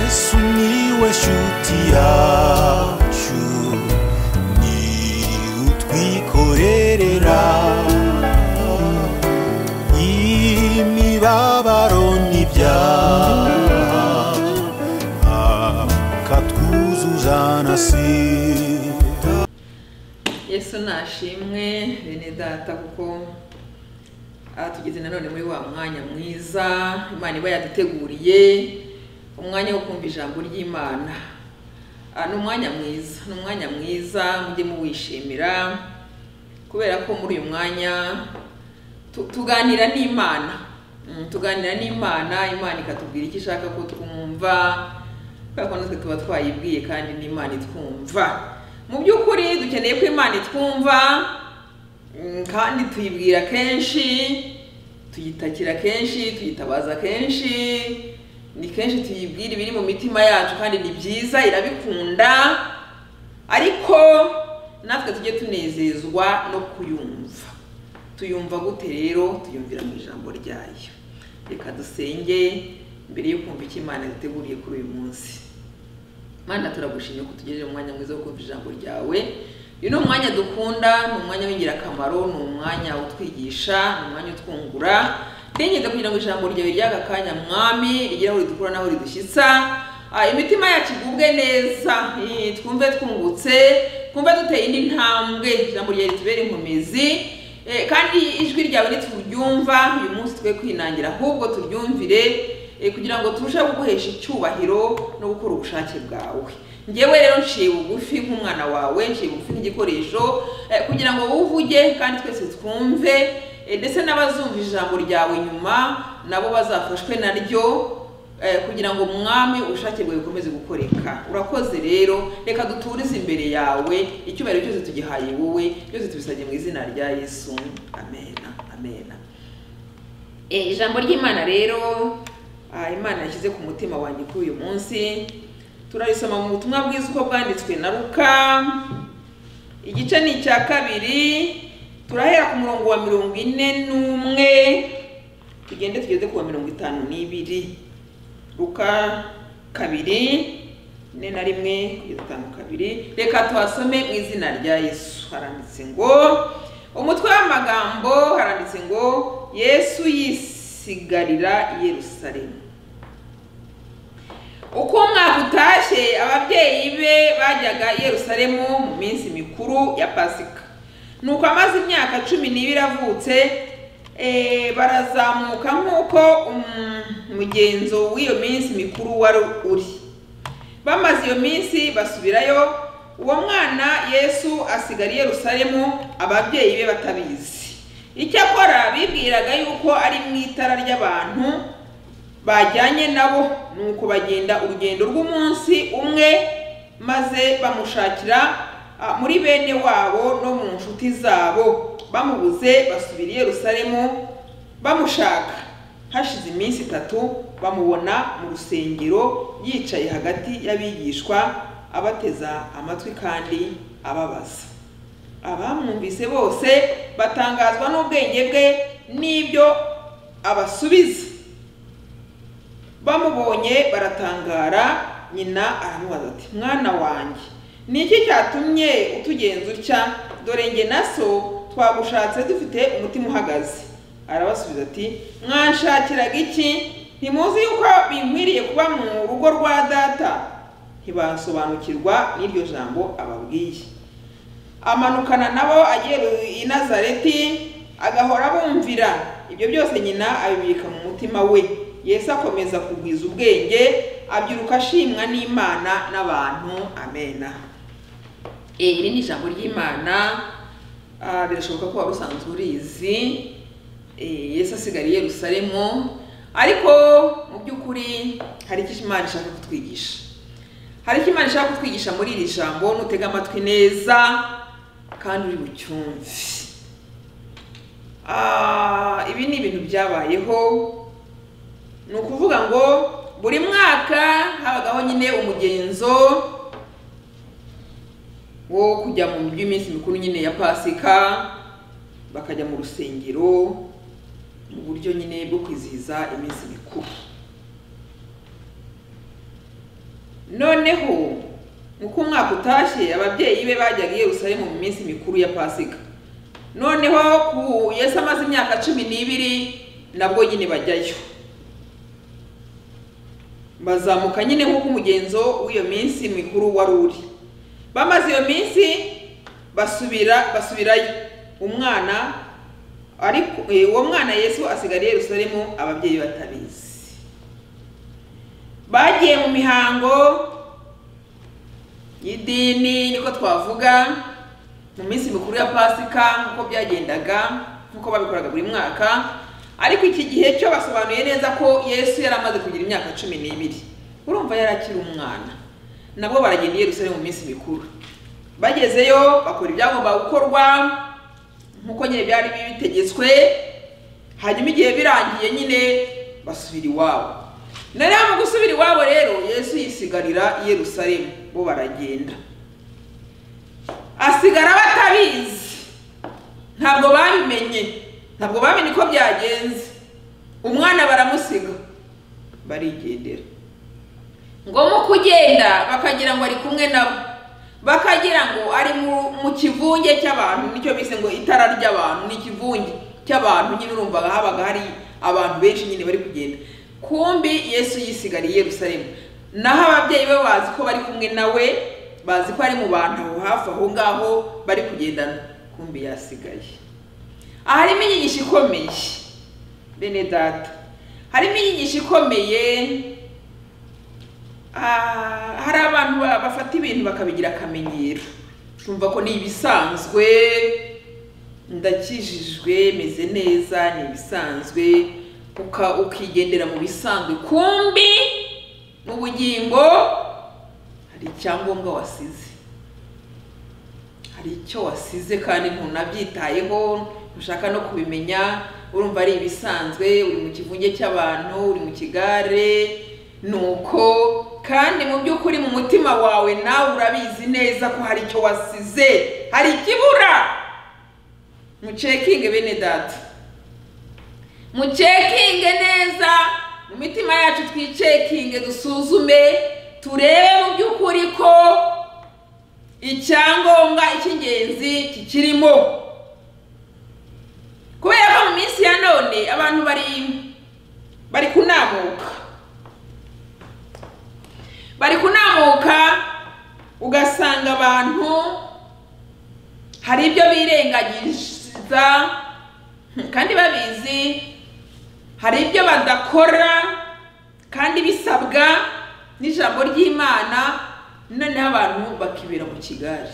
sumiłeś utiaciu ni utwikorerera imibabaro n'ibyaha akatwuzuza na sida yesu nashimwe bene data kuko atugeze nanone muri wa mwanya mwiza imana iba yaduteguriye umwanya wo kumva ijambo ry'imana Ah, ni umwanya mwiza ni umwanya mwiza mujye muwishimira kubera ko muri uyu mwanya tu- tuganira n'imana Mm, tuganira n'imana imana ikatubwira icyo ishaka ko twumva kubera ko natwe tuba twayibwiye kandi n'imana itwumva mu by'ukuri dukeneye ko imana itwumva Mm, kandi tuyibwira kenshi tuyitakira kenshi tuyitabaza kenshi ni kenshi tuyibwira ibiri mu mitima yacu kandi ni byiza irabikunda ariko natwe tujye tunezezwa no kuyumva tuyumva gute rero tuyumvira mu ijambo ryayo reka dusenge mbere yo kumva icyo imana yaduteguriye kuri uyu munsi mana turagushimye ko tugejeje mu mwanya mwiza wo kumva ijambo ryawe uyu ni umwanya dukunda ni umwanya w'ingirakamaro ni umwanya utwigisha ni umwanya utwungura twingende kugira ngo ijambo ryawe ry'aka kanya mwami rigire aho ridukura n'aho ridushyitsa Ah, imitima yacu igubwe neza Eh, twumve twungutse twumve duteye indi ntambwe ijambo ryawe ritubere inkomezi Eh, kandi ijwi ryawe nituryumva uyu munsi twe kwinangira ahubwo turyumvire eh, kugira ngo turusheho kuguhesha icyubahiro no gukora ubushake bwawe ngewe rero nciye bugufi nk'umwana wawe nciye bugufi nk'igikoresho eh, kugira ngo wowe uvuge kandi twese twumve eh, ndetse n'abazumva ijambo ryawe nyuma nabo bazafashwe naryo eh, kugira ngo mwami ubushake bwawe bukomeze gukoreka urakoze rero reka duturize imbere yawe icyubahiro cyose tugihaye wowe byose tubisabye mu izina rya yesu amena amena Eh, ijambo ry'imana rero ah, imana yashyize ku mutima wanjye kuri uyu munsi turarisoma mu butumwa bwiza uko bwanditswe na ruka igice ni icya kabiri turahera ku murongo wa mirongo ine n'umwe tugende tugeze ku wa mirongo itanu n'ibiri luka kabiri ne na rimwe kugeza itanu kabiri reka tuhasome mu izina rya yesu haranditse ngo umutwe w'amagambo haranditse ngo yesu yisigarira i yerusalemu uko umwaka utashye ababyeyi be bajyaga i yerusalemu mu minsi mikuru ya pasika nuko amaze imyaka cumi n'ibiri avutse eh, barazamuka nk'uko um- umugenzo w'iyo minsi mikuru wari uri bamaze iyo minsi basubirayo uwo mwana yesu asigara i yerusalemu ababyeyi be batabizi icyakora bibwiraga yuko ari mu itara ry'abantu bajyanye nabo nuko bagenda urugendo rw'umunsi umwe maze bamushakira ah, muri bene wabo no mu nshuti zabo bamubuze basubira i yerusalemu bamushaka hashize iminsi itatu bamubona mu rusengero yicaye hagati y'abigishwa abateza amatwi kandi ababaza abamwumvise bose batangazwa n'ubwenge bwe n'ibyo abasubiza bamubonye baratangara nyina aramubaza ati mwana wanjye ni iki cyatumye utugenza utya dore nge na so twagushatse dufite umutima uhagaze arabasubiza ati mwanshakiraga iki ntimuzi yuko binkwiriye kuba mu rugo rwa data ntibasobanukirwa n'iryo jambo ababwiye amanukana nabo agiye i nazareti agahora bumvira ibyo byose nyina abibika mu mutima we yesu akomeza kugwiza ubwenge abyiruka ashimwa n'imana n'abantu amena Eh, iri ni ijambo ry'imana Ah, birashoboka ko waba usanzwe urizi Eh, yesu asigara i yerusalemu ariko mu by'ukuri hari icyo imana ishaka kutwigisha hari icyo imana ishaka kutwigisha muri iri jambo nutega amatwi neza kandi uri bucyumve Ah, ibi ni ibintu byabayeho ni ukuvuga ngo buri mwaka habagaho nyine umugenzo wo kujya mu mujyi iminsi mikuru nyine ya pasika bakajya mu rusengero mu buryo nyine bwo kwizihiza iminsi mikuru noneho uko umwaka utashye ababyeyi be bajyaga i yerusalemu mu minsi mikuru ya pasika noneho ku yesu amaze imyaka cumi n'ibiri nabwo nyine bajyayo bazamuka nyine nk'uko umugenzo w'iyo minsi mikuru wari uri bamaze iyo minsi basubira basubirayo umwana ariko eh, uwo mwana yesu asigara i yerusalemu ababyeyi batabizi bagiye mu mihango y'idini niko twavuga mu minsi mikuru ya pasika nk'uko byagendaga nk'uko babikoraga buri mwaka ariko iki gihe cyo basobanuye neza ko yesu yari amaze kugira imyaka cumi n'ibiri urumva yari akiri umwana nabwo baragenda i yerusalemu mu minsi mikuru bagezeyo bakora ibyagomba gukorwa nk'uko nyine byari bitegetswe hanyuma igihe birangiye nyine basubira iwabo noneho mu gusubira iwabo rero yesu yisigarira i yerusalemu bo baragenda asigara batabizi ntabwo babimenye ntabwo bamenye uko byagenze umwana baramusiga barigendera ngombwa uko ugenda bakagira ngo ari kumwe nabo bakagira ngo ari mu- mu kivunge cy'abantu nicyo bise ngo itara ry'abantu ni ikivunge cy'abantu nyine urumvaga habaga hari abantu benshi nyine bari kugenda kumbi yesu yisigariye i yerusalemu naho ababyeyi be bazi ko bari kumwe nawe bazi ko ari mu bantu aho hafi aho ngaho bari kugendana kumbi yasigaye aha harimo inyigisho ikomeye bene data harimo inyigisho ikomeye ah, hari abantu ba- bafata ibintu bakabigira akamenyero bumva ko ni ibisanzwe ndakijijwe meze neza ni ibisanzwe uka- ukigendera mu bisanzwe kumbi mu bugingo hari icyangombwa wasize hari icyo wasize kandi ntunabyitayeho ntushaka no kubimenya urumva ari ibisanzwe uri mu kivunge cy'abantu uri mu kigare nuko kandi mu by'ukuri mu mutima wawe nawe urabizi neza ko hari icyo wasize hari ikibura mucekinge bene data mucekinge neza mu mitima yacu twicekinge dusuzume turebe mu by'ukuri ko icyangombwa icy'ingenzi kikirimo kubera ko mu minsi ya none abantu bari bari kunamuka bari kunamuka ugasanga abantu hari ibyo birengagiza kandi babizi hari ibyo badakora kandi bisabwa n'ijambo ry'imana noneho abantu bakibera mu kigare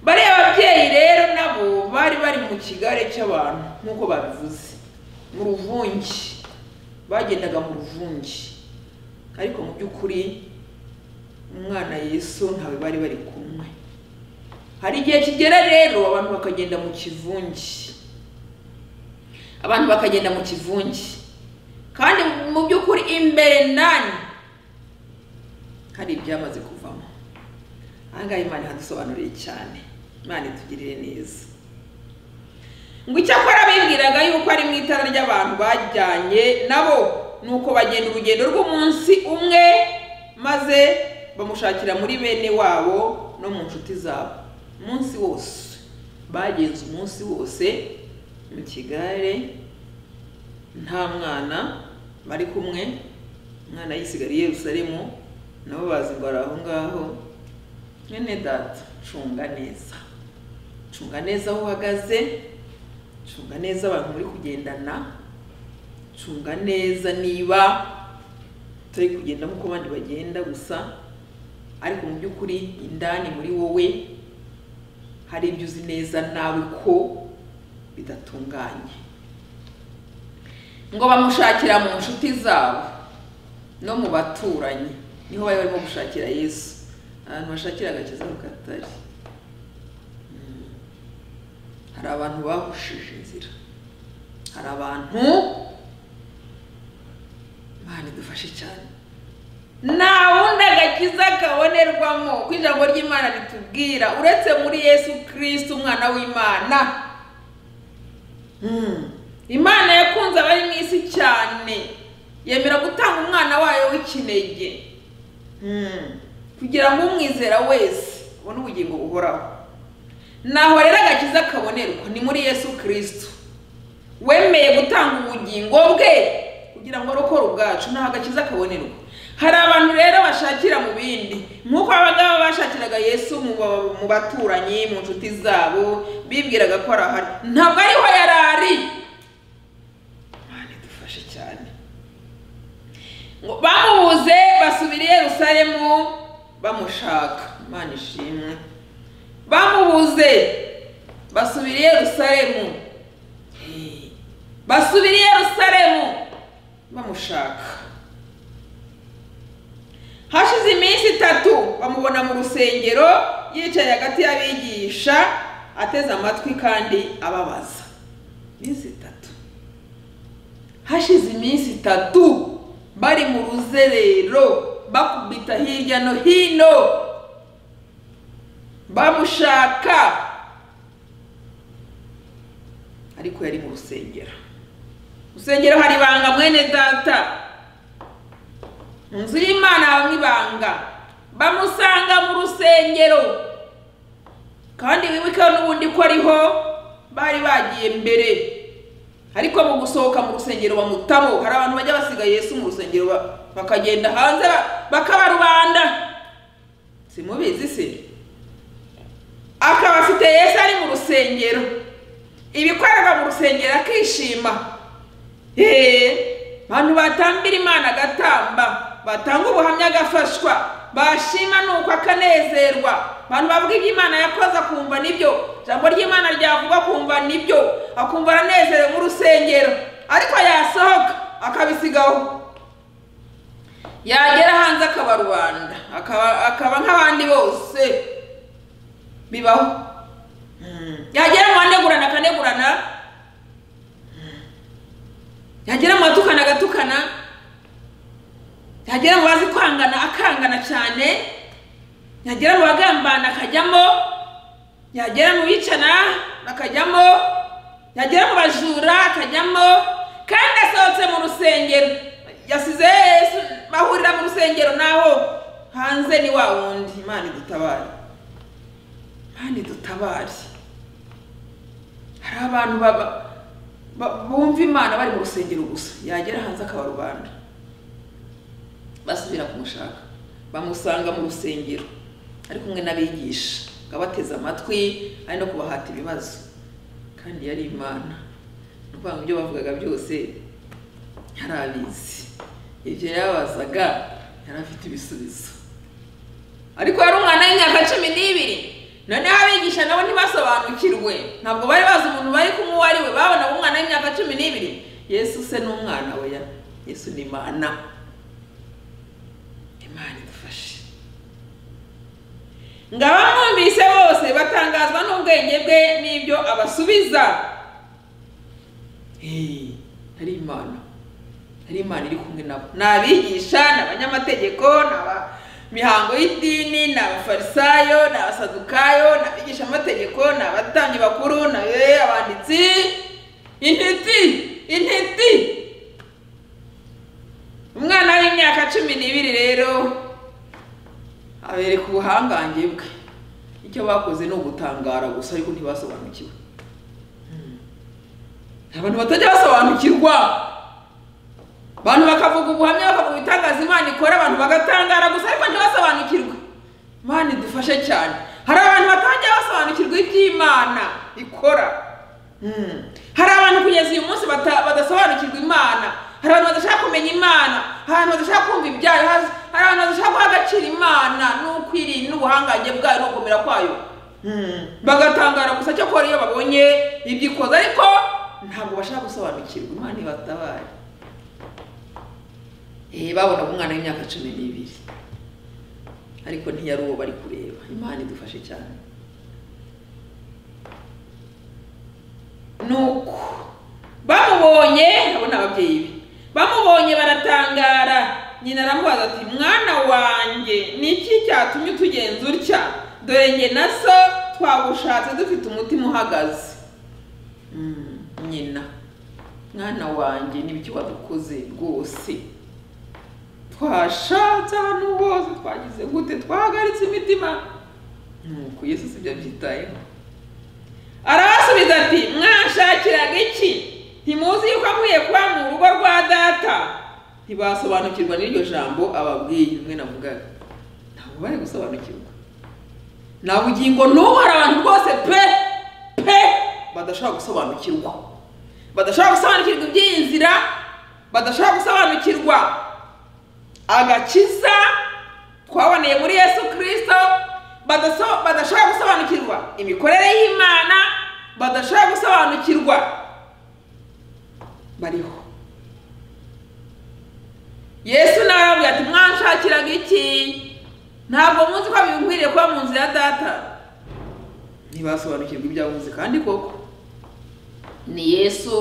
bariya babyeyi rero nabo bari bari mu kigare cy'abantu nk'uko babivuze mu ruvunge bagendaga mu ruvunge ariko mu by'ukuri umwana yesu ntawe bari bari kumwe hari igihe kigera rero abantu bakagenda mu kivunge abantu bakagenda mu kivunge kandi mu by'ukuri imbere ndani hari ibyamaze kuvamo aha ngaha imana ihadusobanuriye cyane imana itugirire neza ngo icyakora bibwiraga yuko ari mu itara ry'abantu bajyanye nabo ni uko bagenda urugendo rw'umunsi umwe maze bamushakira muri bene wabo no mu nshuti zabo umunsi wose bagenze umunsi wose mu kigare nta mwana bari kumwe umwana yisigariye i yerusalemu nabo bazi ngo ari aho ngaho mwene data cunga neza cunga neza aho uhagaze cunga neza abantu muri kugendana cunga neza niba utari kugenda nk'uko abandi bagenda gusa ariko mu by'ukuri indani muri wowe hari ibyo uzi neza nawe ko bidatunganye ngo bamushakira mu nshuti zabo no mu baturanyi niho bari barimo gushakira yesu ahantu bashakira agakiza mu katari Mm. hari abantu bahushije inzira hari abantu imana idufashe cyane nta wundi agakiza kabonerwamo ko ijambo ry'imana ritubwira uretse muri yesu kirisiti umwana w'imana Mm. imana yakunze abari mu isi cyane yemera gutanga umwana wayo w'ikinege kugira ngo umwizera wese abone ubugingo buhoraho naho rero agakiza kabonerwa ni muri yesu kirisito wemeye gutanga ubugingo bwe kugira ngo arokore ubwacu naho agakiza kabonerwa hari abantu rero bashakira mu bindi nk'uko abangaba bashakiraga yesu mu ba- mu baturanyi mu nshuti zabo bibwiraga ko arahari ntabwo ariho yari ari Mana idufashe cyane ngo bamubuze basubira i yerusalemu bamushaka imana ishimwe bamubuze basubira i yerusalemu Hey. basubira i yerusalemu bamushaka hashize iminsi itatu bamubona mu rusengero yicaye hagati y'abigisha ateze amatwi kandi ababaza iminsi itatu hashize iminsi itatu bari mu ruzerero bakubita hirya no hino bamushaka ariko yari mu rusengero Mu rusengero hari ibanga mwene data mu nzu y'imana habamo ibanga bamusanga mu rusengero kandi wibuke n'ubundi ko ariho bari bagiye mbere ariko mu gusohoka mu rusengero bamutamo hari abantu bajya basiga yesu mu rusengero ba- bakagenda hanze ba- bakabarubanda simubizi se akaba afite yesu ari mu rusengero ibikorerwa mu rusengero akishima Eee, abantu batambira imana agatamba batanga ubuhamya agafashwa bashima nuko akanezerwa abantu bavuga ibyo imana yakoze akumva nibyo ijambo ry'imana ryavuga akumva nibyo akumva aranezerewe nk'urusengero ariko yasohoka akabisigaho yagera hanze akaba rubanda akaba, akaba nk'abandi bose bibaho Mm. yagera mu banegurana akanegurana yagera mu batukana agatukana yagera mu bazi kwangana akangana cyane yagera mu bagambana akajyamo yagera mu bicana akajyamo yagera mu bajura akajyamo kandi asohotse mu rusengero yasize Yesu bahurira mu rusengero naho hanze ni wa wundi imana idutabare imana idutabare hari abantu baba ba- bumva imana bari mu rusengero gusa yagera hanze akaba rubanda basubira kumushaka bamusanga mu rusengero ari kumwe n'abigisha ngo abateze amatwi ari no kubahata ibibazo kandi yari imana ni ukuvuga ngo ibyo bavugaga byose yari abizi ibyo yababazaga yari afite ibisubizo ariko yari umwana w'imyaka cumi n'ibiri noneho abigisha nabo ntibasobanukirwe ntabwo bari bazi umuntu bari kumwe uwo ari we babonaga umwana w'imyaka cumi n'ibiri yesu se ni umwana we ya yesu ni imana imana idufashe ngo abamwumvise bose batangazwa n'ubwenge bwe n'ibyo abasubiza Hey, ari imana ari imana iri kumwe nabo ni abigisha ni abanyamategeko ni abamihango y'idini ni abafarisayo ni abasadukayo ni abigishamategeko ni abatambyi bakuru ni abe- abanditsi intiti intiti umwana w'imyaka cumi n'ibiri rero abereka ubuhangange bwe icyo bakoze ni ugutangara gusa ariko ntibasobanukiwe Hmm. abantu batajya basobanukirwa abantu bakavuga ubuhamya bakavuga ibitangaza imana ikora abantu bagatangara gusa ariko ntibasobanukirwe imana idufashe cyane hari abantu batangira basobanukirwa iby'imana ikora Mm. hari abantu kugeza uyu munsi bata- badasobanukirwa imana hari abantu badashaka kumenya imana hari abantu badashaka kumva ibyayo hasi hari abantu badashaka guha agaciro imana n'ukwirira n'ubuhangange bwayo no gukomera kwayo Mm. bagatangara gusa cyo kora iyo babonye ibyo ikoze ariko ntabwo bashaka gusobanukirwa imana ibatabaye Eh, babonaga umwana w'imyaka cumi n'ibiri ariko ntiyari uwo bari kureba imana idufashe cyane nuko bamubonye abo ni ababyeyi be bamubonye baratangara nyina aramubaza ati mwana wanjye ni iki cyatumye utugenza utya dore nge na so twagushatse dufite umutima uhagaze Mm, nyina mwana wanjye n'ibiki wadukoze rwose twashatse ahantu hose twagize gute twahagaritse imitima nuko yesu sibyo abyitayeho arabasubiza ati mwashakiraga iki ntimuzi yuko avuye kuba mu rugo rwa data ntibasobanukirwa n'iryo jambo ababwiye mwe navugaga ntabwo bari gusobanukirwa nta bugingo n'ubu hari abantu rwose pe pe badashobora gusobanukirwa badashobora gusobanukirwa iby'iyi nzira badashobora gusobanukirwa agakiza twaboneye muri yesu kirisito badaso- badashobora gusobanukirwa imikorere y'imana badashobora gusobanukirwa bariho yesu nawe arababwira ati mwanshakiraga iki ntabwo muzi ko bikwiriye kuba mu nzu ya data ntibasobanukirwa ibyo avuze kandi koko ni yesu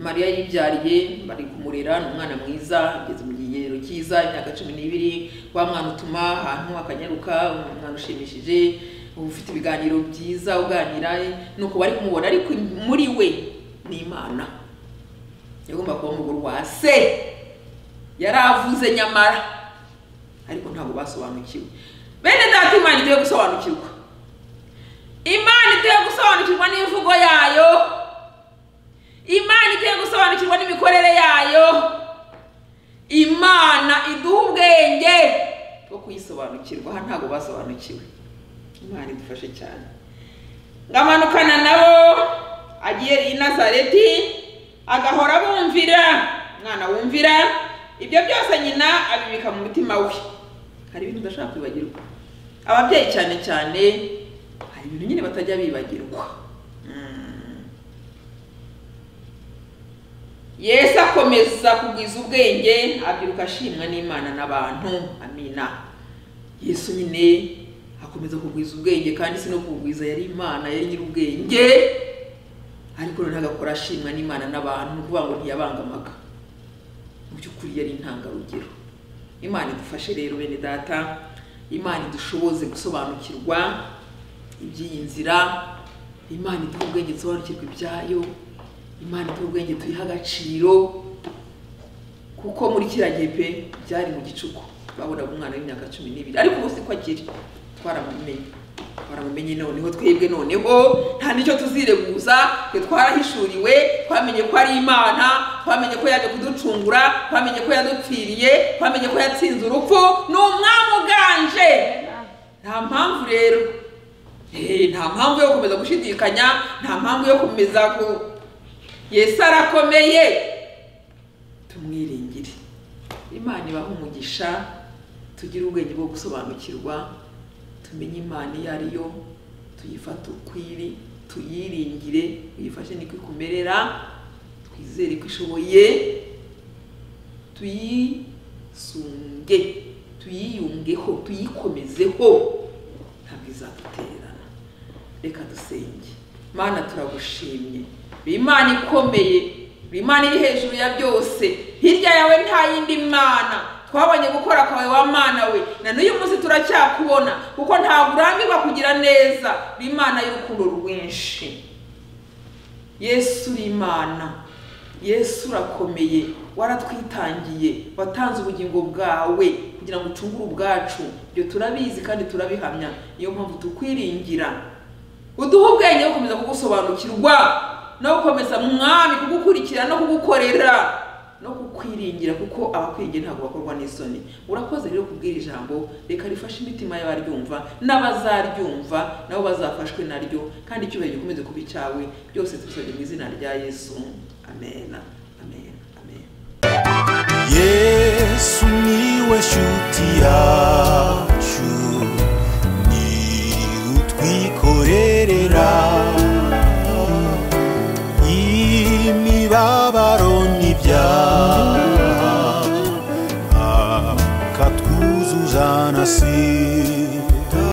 mariya yibyariye bari kumurera ni umwana mwiza ageze mu kigero cyiza imyaka cumi n'ibiri wa mwana utuma ahantu akanyaruka umwana ushimishije uba ufite ibiganiro byiza uganira nuko bari kumubona ariko muri we ni imana yagomba kuba umugore wa se yaravuze nyamara ariko ntabwo basobanukiwe bene data imana igiye gusobanukirwa imana igiye gusobanukirwa n'imvugo yayo imana igiye gusobanukirwa n'imikorere yayo imana iduha ubwenge bwo kuyisobanukirwa aha ntabwo basobanukiwe imana idufashe cyane ngamanukana nabo agiye i nazareti agahora bumvira umwana wumvira ibyo byose nyina abibika mu mutima we hari ibintu udashobora kwibagirwa ababyeyi cyane cyane hari ibintu nyine batajya bibagirwa Mm. yesu akomeza kugwiza ubwenge abyiruka ashimwa n'imana n'abantu amina yesu nyine akomeza kugwiza ubwenge kandi si no kugwiza yari imana yari nyir'ubwenge ariko noneho agakora ashimwa n'imana n'abantu ni ukuvuga ngo ntiyabangamaga mu by'ukuri yari intangarugero imana idufashe rero bene data imana idushoboze gusobanukirwa iby'iyi nzira imana iduha ubwenge dusobanukirwa ibyayo imana iduha ubwenge tuyiha agaciro kuko muri kiriya gihe pe byari mu gicuku babonaga umwana w'imyaka cumi n'ibiri ariko ubu si ko akiri twaramumenye twaramumenye noneho twebwe noneho nta n'icyo tuzireguza twe twarahishuriwe twamenye ko ari imana twamenye ko yaje kuducungura twamenye ko yadupfiriye twamenye ko yatsinze urupfu ni umwami uganje nta mpamvu rero Eh, nta mpamvu yo gukomeza gushidikanya nta mpamvu yo gukomeza ku yesu arakomeye tumwiringire imana ibaha umugisha tugire ubwenge bwo gusobanukirwa tumenye imana iyo ari yo tuyifate ukwiri tuyiringire uyifashe niko ikumerera twizere ko ishoboye tuyisunge tuyiyungeho tuyikomezeho ntabwo izadutererana reka dusenge mana turagushimye uri imana ikomeye uri imana iri hejuru ya byose hirya yawe nta yindi mana twabonye gukora kwawe wa mana we na n'uyu munsi turacyakubona kuko ntabwo urambirwa kugira neza uri imana y'urukundo rwinshi yesu uri imana yesu urakomeye waratwitangiye watanze ubugingo bwawe kugira ngo ucungure ubwacu ibyo turabizi kandi turabihamya niyo mpamvu tukwiringira uduhe ubwenge wo gukomeza kugusobanukirwa no gukomeza mwami kugukurikira no kugukorera no kukwiringira kuko abakwiringira ntabwo bakorwa n'isoni urakoze rero kubwira ijambo reka rifashe imitima y'abaryumva n'abazaryumva nabo bazafashwe naryo kandi icyubahiro gikomeze kuba icyawe byose tubisabye mu izina rya yesu amen amen amen yesu niwe shuti yacu ni utwikorerera imibabaro